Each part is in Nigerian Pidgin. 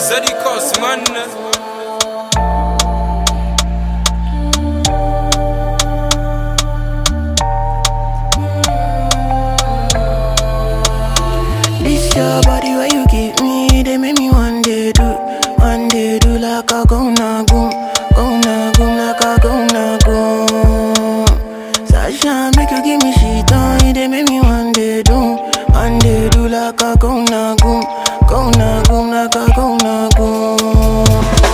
Zeddy Cost, man. This your body where you give me, they make me one day do, one day do like a go na goom, go na goom like a go na goom. Sasha make you give me shit on, it, they make me one day do, one day do like a go na goom, go na goom like a go na goom.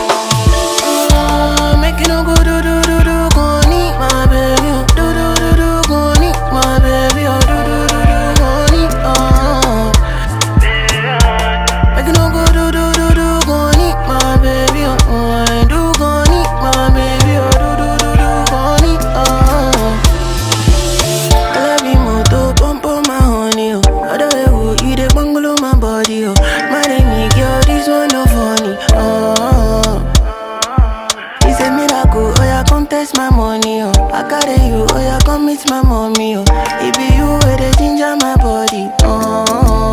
Ah, Make you no go do do do do go need my baby, oh. do do do do go need my baby, oh. do do do do go need, oh. Make you no go do do do do go need my baby, oh. oh. I do go need my baby, oh. do do do do go need, oh. I love you more to pump on my honey, oh. Other way, oh, you dey bungalow my body, oh. Marry me, girl, this one no funny, oh. It's a miracle, oh yeah, come test my money, oh. I carry you, oh yeah, come meet my mommy, oh. It be you where they ginger my body, oh.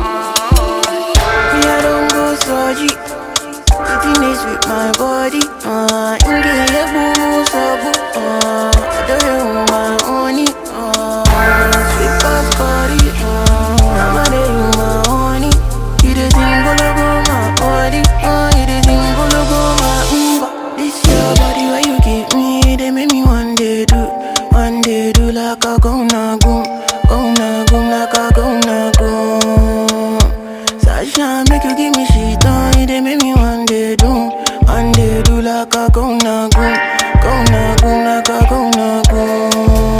Me, I don't go surgery. Sitting is with my body, uh. Inge ye boo so boo, uh. I don't know my honey, uh. Sweet past body, uh. I'm a day you my honey. You the thing go go my body, uh. You the thing go go my umba. This your body where you give me, they make me one day do, one day do like a go na goom, go na goom like a go na goom. Sasha make you give me shit on it, they make me one day do, one day do like a go na goom, go na goom like a go na goom.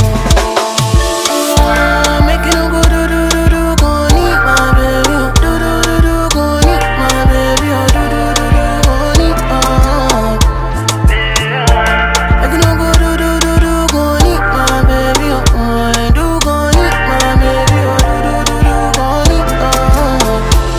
Ah, Make you no go do do do do go need my baby, oh. do do do do go need my baby, oh. do do do do go need, oh. Make you no go do do do do go need my baby, oh. oh. I do go need my baby, oh. do do do do go need, oh.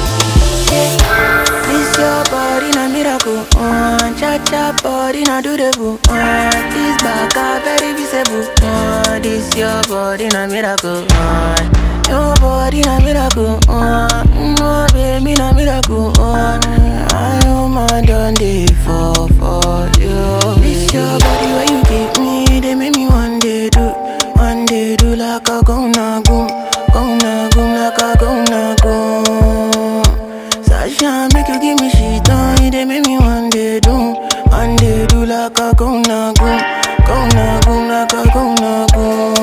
This your body na miracle, uh, cha cha body na do the boo, uh, this back a very visible, uh, this your body na miracle, uh, your body na miracle, uh, no baby na miracle, uh, I know my done day for for you. This your body where you give me, they make me one day do, one day do like a go na goom, go na goom like a go na goom. Sasha make you give me shit on it, they make me one day do, one day do like a go na go, go na go like a go na go.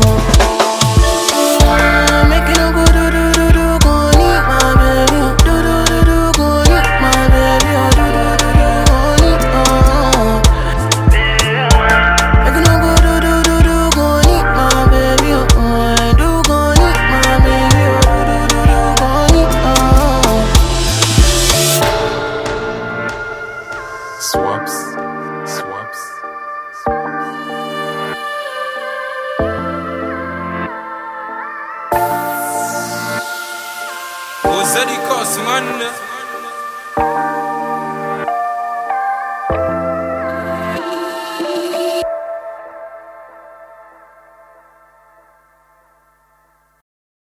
Ah, Make you no go do do do do go need my baby, oh. do do do do go need my baby, oh. do do do do go need, oh. Make you no go do do do do go need my baby, oh. oh. I do go need my baby, oh. do do do do go need, oh. Swaps, swaps. Oh, Zeddy Cost, man.